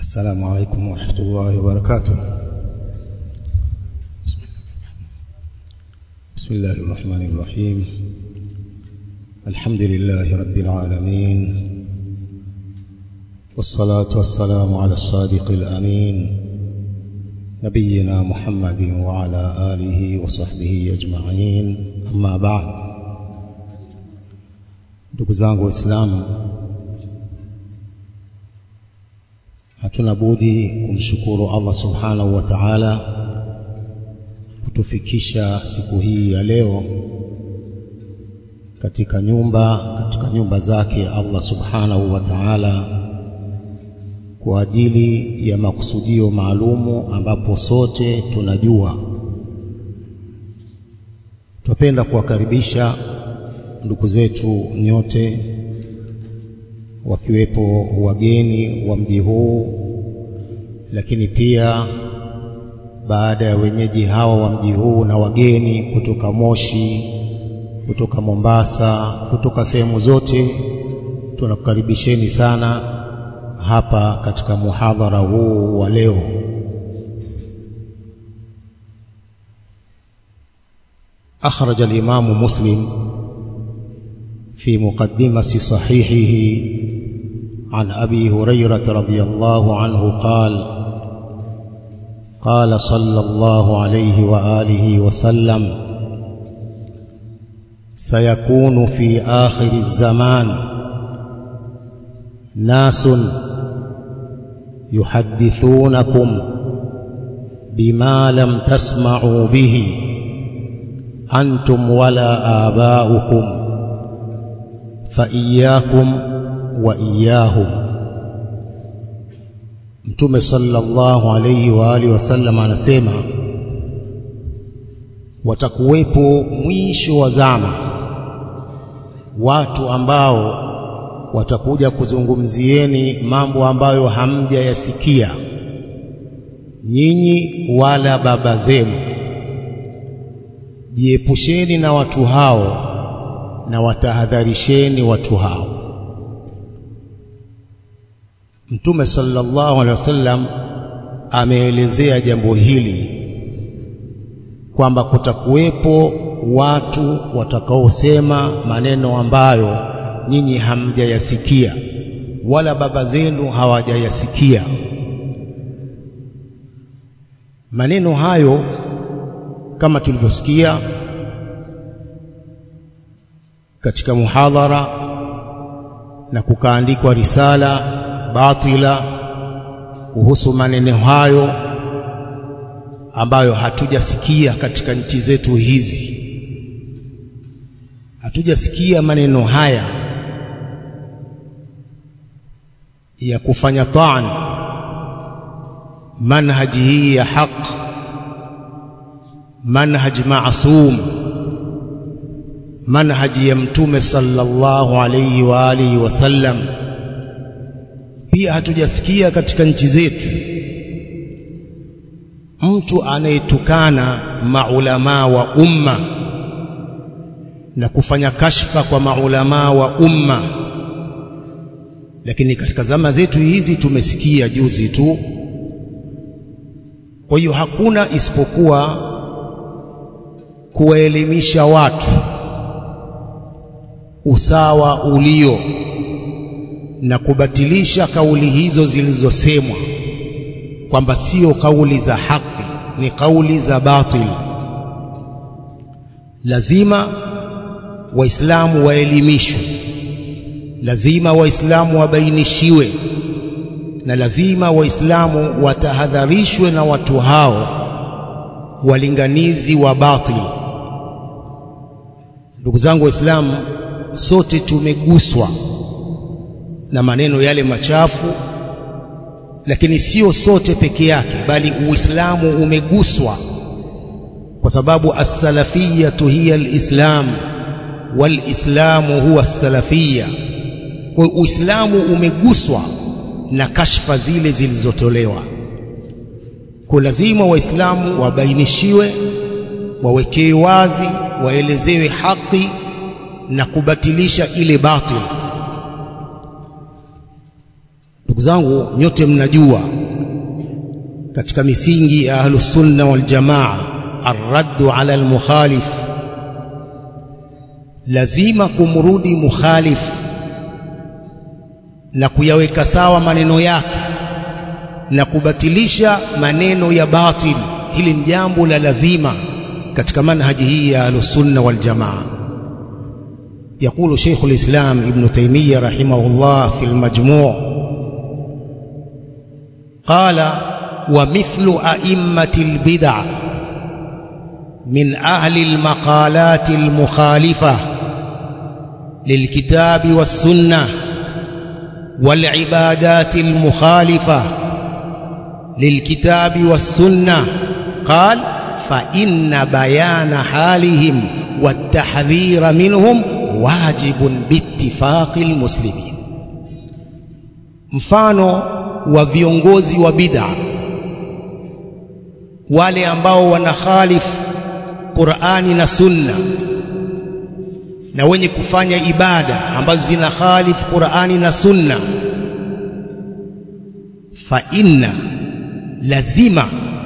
السلام عليكم ورحمة الله وبركاته بسم الله الرحمن الرحيم الحمد لله رب العالمين والصلاة والسلام على الصادق الأمين نبينا محمد وعلى آله وصحبه أجمعين أما بعد ndugu zangu waislamu hatuna budi kumshukuru Allah subhanahu wa ta'ala kutufikisha siku hii ya leo katika nyumba katika nyumba zake Allah subhanahu wa ta'ala kwa ajili ya makusudio maalumu ambapo sote tunajua tupenda kuwakaribisha ndugu zetu nyote wakiwepo wageni wa mji huu lakini pia baada ya wenyeji hawa wa mji huu na wageni kutoka Moshi kutoka Mombasa kutoka sehemu zote tunakukaribisheni sana hapa katika muhadhara huu wa leo أخرج الإمام مسلم في مقدمة صحيحه عن أبي هريرة رضي الله عنه قال قال صلى الله عليه وآله وسلم سيكون في آخر الزمان ناس يحدثونكم بما لم تسمعوا به أنتم ولا آباؤكم فإياكم وإياهم Mtume sallallahu alayhi wa alihi wasallam anasema watakuwepo mwisho wa zama watu ambao watakuja kuzungumzieni mambo ambayo hamjayasikia nyinyi wala baba zenu jiepusheni na watu hao na watahadharisheni watu hao Mtume sallallahu alaihi wasallam ameelezea jambo hili kwamba kutakuwepo watu watakaosema maneno ambayo nyinyi hamjayasikia wala baba zenu hawajayasikia maneno hayo kama tulivyosikia katika muhadhara na kukaandikwa risala batila kuhusu maneno hayo ambayo hatujasikia katika nchi zetu hizi hatujasikia maneno haya ya kufanya taan manhaji hii ya haq manhaj maasum manhaji ya mtume sallallahu alayhi wa alihi wasallam pia hatujasikia katika nchi zetu mtu anayetukana maulamaa wa umma na kufanya kashfa kwa maulamaa wa umma lakini katika zama zetu hizi tumesikia juzi tu kwa hiyo hakuna isipokuwa kuwaelimisha watu usawa ulio na kubatilisha kauli hizo zilizosemwa kwamba sio kauli za haki ni kauli za batil lazima waislamu waelimishwe lazima waislamu wabainishiwe na lazima waislamu watahadharishwe na watu hao walinganizi wa batil ndugu zangu waislamu sote tumeguswa na maneno yale machafu lakini sio sote peke yake bali uislamu umeguswa kwa sababu as-salafiyatu hiya al-islam wal-islamu huwa as-salafiyya kwa uislamu umeguswa na kashfa zile zilizotolewa kwa lazima waislamu wabainishiwe wawekewe wazi waelezewe haki na kubatilisha ile batil ndugu zangu nyote mnajua katika misingi ya ahlus sunna wal jamaa arraddu ala almukhalif lazima kumrudi mukhalif na kuyaweka sawa maneno yake na kubatilisha maneno ya batil hili ni jambo la lazima katika manhaji hii ya ahlus-sunna wal jamaa يقول شيخ الإسلام ابن تيمية رحمه الله في المجموع قال ومثل أئمة البدع من أهل المقالات المخالفة للكتاب والسنة والعبادات المخالفة للكتاب والسنة قال فإن بيان حالهم والتحذير منهم واجب باتفاق المسلمين mfano wa viongozi wa bid'a wale ambao wanakhalifu Qur'ani na Sunna na wenye kufanya ibada ambazo zina khalifu Qur'ani na Sunna fa inna lazima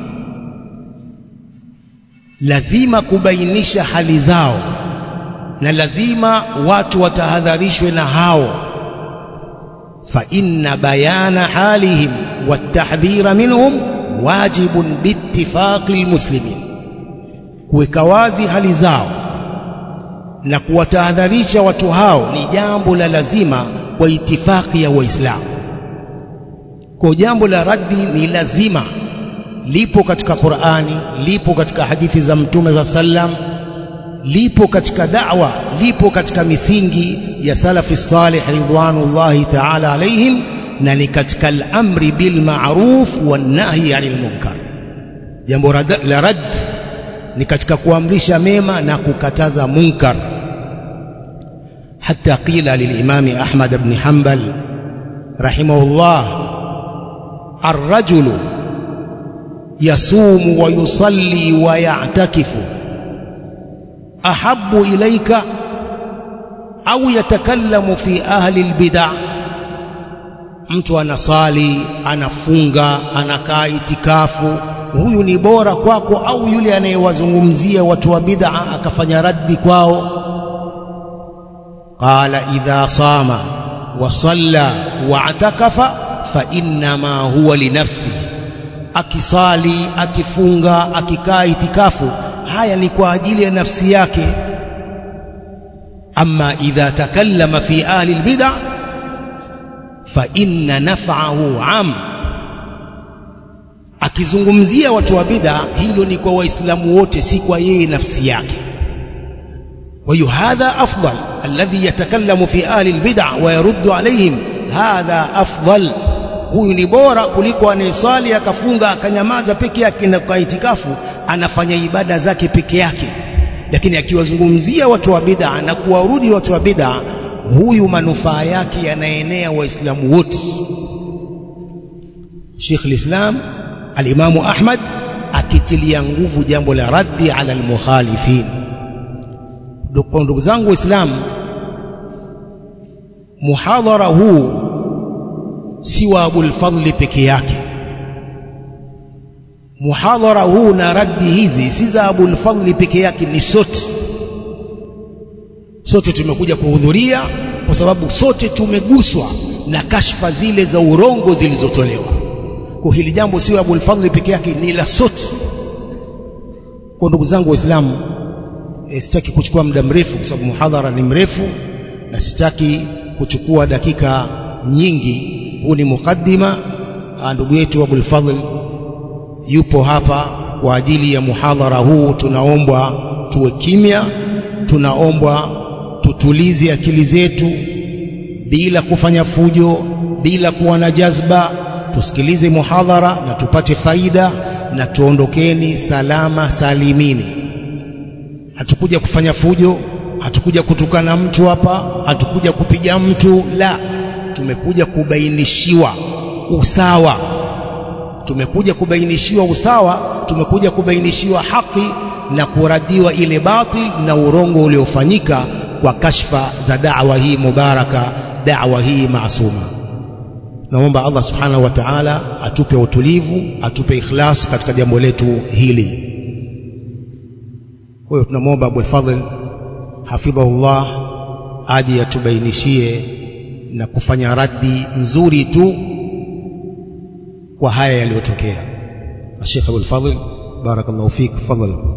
lazima kubainisha hali zao na lazima watu watahadharishwe na hao fa inna bayana halihim watahdhira minhum wajibun biittifaqi almuslimin kuweka wazi hali zao na kuwatahadharisha watu hao ni jambo la lazima kwa itifaki ya waislamu kwa jambo la raddi ni lazima lipo katika Qur'ani lipo katika hadithi za mtume za sallam lipo katika da'wa lipo katika misingi ya salafi salih ridwanullahi ta'ala alaihim na ni katika al-amri bil ma'ruf wan nahyi 'anil munkar jambo la rad ni katika kuamrisha mema na kukataza munkar حتى قيل للإمام أحمد بن حنبل رحمه الله الرجل يصوم ويصلي ويعتكف أحب إليك أو يتكلم في أهل البدع mtu anasali anafunga anakaa itikafu huyu ni bora kwako au yule anayewazungumzia watu wa bid'a akafanya raddi kwao qala idha sama wa salla wa atakafa fa innama huwa linafsihi akisali akifunga akikaa itikafu haya ni kwa ajili ya nafsi yake amma idha takallama fi ahli albid'a fa inna naf'ahu 'am akizungumzia watu wa bid'a hilo ni kwa waislamu wote si kwa yeye nafsi yake kwa hiyo hadha afdal alladhi yatakallamu fi ahli albid'a wa yaruddu alayhim hadha afdal huyu ni bora kuliko anayesali akafunga akanyamaza peke yake na kwa itikafu anafanya ibada zake peke yake lakini akiwazungumzia watu wa bid'a na kuwarudi watu wa bid'a huyu manufaa yake yanaenea waislamu wote Sheikh al-Islam al-Imam Ahmad akitilia nguvu jambo la raddi ala al-mukhalifin ndugu zangu waislamu muhadhara huu si wa Abul Fadli peke yake muhadhara huu na raddi hizi si za Abul Fadli peke yake ni sote sote tumekuja kuhudhuria kwa sababu sote tumeguswa na kashfa zile za urongo zilizotolewa kwa hili jambo sio Abul Fadli peke yake ni la sote kwa ndugu zangu waislamu e, sitaki kuchukua muda mrefu kwa sababu muhadhara ni mrefu na sitaki kuchukua dakika nyingi huu ni mukaddima ndugu yetu Abul Fadl yupo hapa kwa ajili ya muhadhara huu tunaombwa tuwe kimya tunaombwa tutulize akili zetu bila kufanya fujo bila kuwa na jazba tusikilize muhadhara na tupate faida na tuondokeni salama salimini hatukuja kufanya fujo hatukuja kutukana mtu hapa hatukuja kupiga mtu la tumekuja kubainishiwa usawa tumekuja kubainishiwa usawa tumekuja kubainishiwa haki na kuradiwa ile batil na urongo uliofanyika kwa kashfa za da'wa hii mubaraka da'wa hii maasuma naomba Allah subhanahu wa ta'ala atupe utulivu atupe ikhlas katika jambo letu hili kwa hiyo tunamwomba Abu Fadhl hafidhahullah aje atubainishie na kufanya raddi nzuri tu kwa haya yaliyotokea Sheikh Abu Fadhl barakallahu fik fadhlan